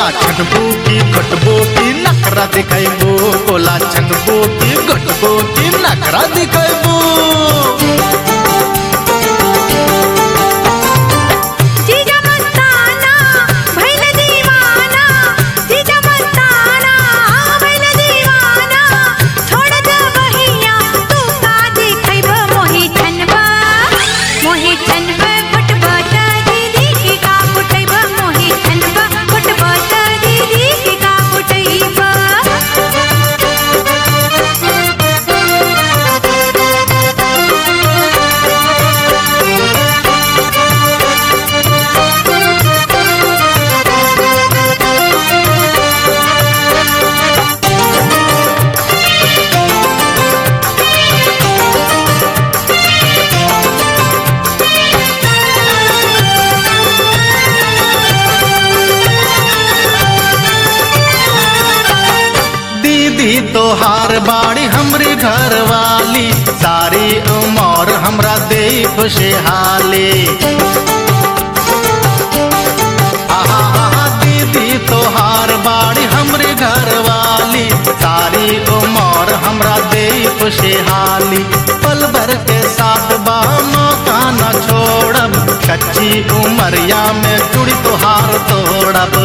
बोला छनबू की घटबू की नखरा दिखाइबू बोला छनबू की घटबू की नखरा दिखाइबू जीजा मस्ताना भइल दीवाना जीजा मस्ताना भइल दीवाना छोड़ दे बहिया तू का देखैब मोहि छनबा मोहि छनबा फुटबा त दीदी की का फुटैब मोहि छनबा फुटबा त दीदी की का फुटैब दीदी तोहार बाड़ी हमरी घर वाली सारी उमर हमरा दे खुशहाली आहा, आहा, दीदी तोहार बाड़ी हमरे घर वाली सारी उमर हमरा दे खुशहाली पल भर के साथ बा मौका न छोड़ब कच्ची उमरिया में चूड़ी तोहार तोड़ब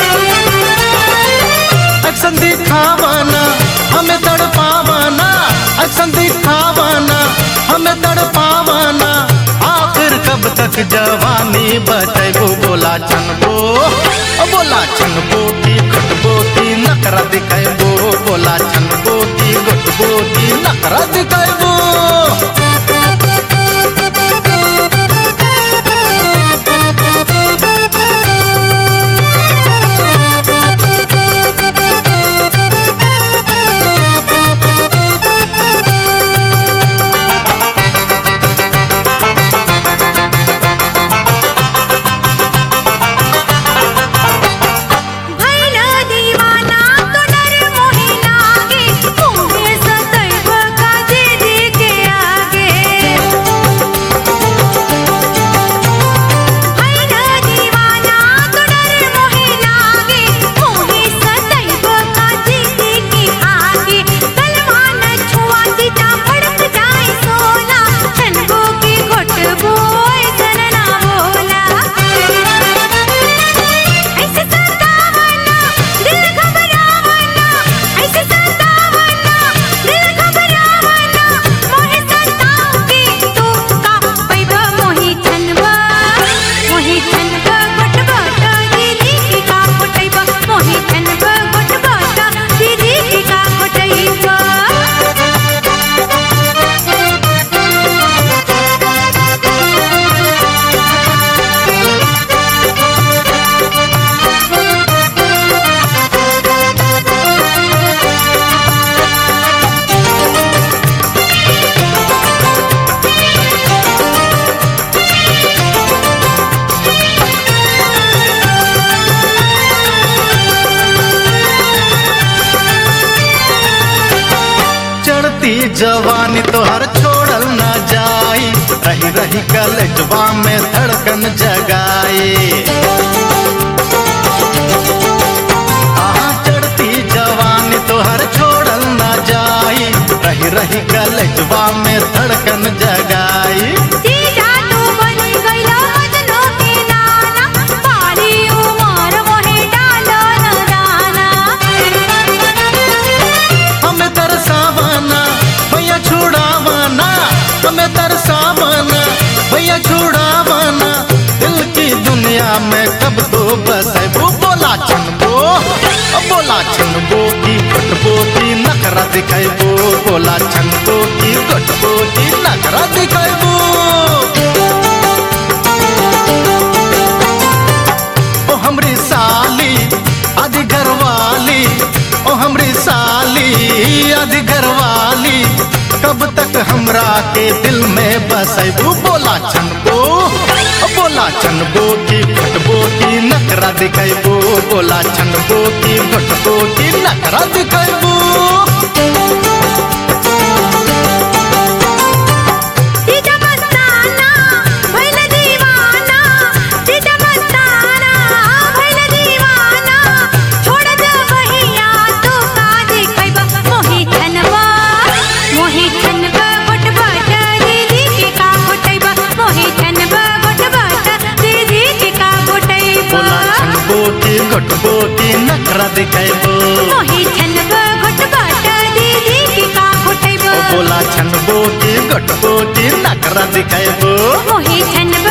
अक्सन दिखावाना हमें तड़पावाना अक्सन दिखावाना हमें तड़पावाना आखिर कब तक जवानी बचैबो बोला छनबो ओ बोला छनबो की खटबो की नखरा दिखाइबो बोला छनबो की गटबो की नखरा दिखाइबो भइल दीवाना तो डर मोहि लागे मुहे सतैब का दीदी के आगे भइल दीवाना तो डर मोहि लागे मुहे सतैब का दीदी के आगे कलमा न छुआ सीता भड़क जाए सोना छनबो की घोटबो ऐसन ना बोला ऐसे सतावना दिल घबरावना ऐसे सतावना दिल घबरावना मोहे सताओगे तू का पैबा मोहि छनबा मोहि छनबा घटबा त दीदी की का फुटैबा मोहि छनबा घटबा त दीदी की का फुटैबा चढ़ती जवानी तोहर छोड़ल न जाई रही रही कलेजवा में धड़कन जगाए आहा, चढ़ती जवानी तोहर छोड़ल न जाई रही रही कलेजवा में धड़कन जगाई जीजा तू बन गइला बदलो के नाना पारी उमर मोहे डालो न दाना हमें तरसावाना भैया छुड़ावाना हमें तरसावाना भैया छुड़ावाना दिल की दुनिया में कब तो बसबो बोला छनबो ओ बोला छनबो की घटबो की नखरा दिखाइबो बोला छनबो की घटबो की नखरा दिखाइबो ओ हमरी साली आदि घरवाली ओ हमरी साली आदि घरवाली कब तक हमरा के दिल में बसैबू बोला छनबो ओ बोला छनबो की फटबो की नखरा दिखैबो बोला छनबो की फटबो की नखरा दिखैबो जीजा मस्ताना भइल दीवाना जीजा मस्ताना भइल दीवाना छनबो की घटबो की नखरा दिखेबो मोहे छनब घुटबाट दीदी की का घुटैब ओ बोला छनबो की घटबो की नखरा दिखेबो मोहे छनब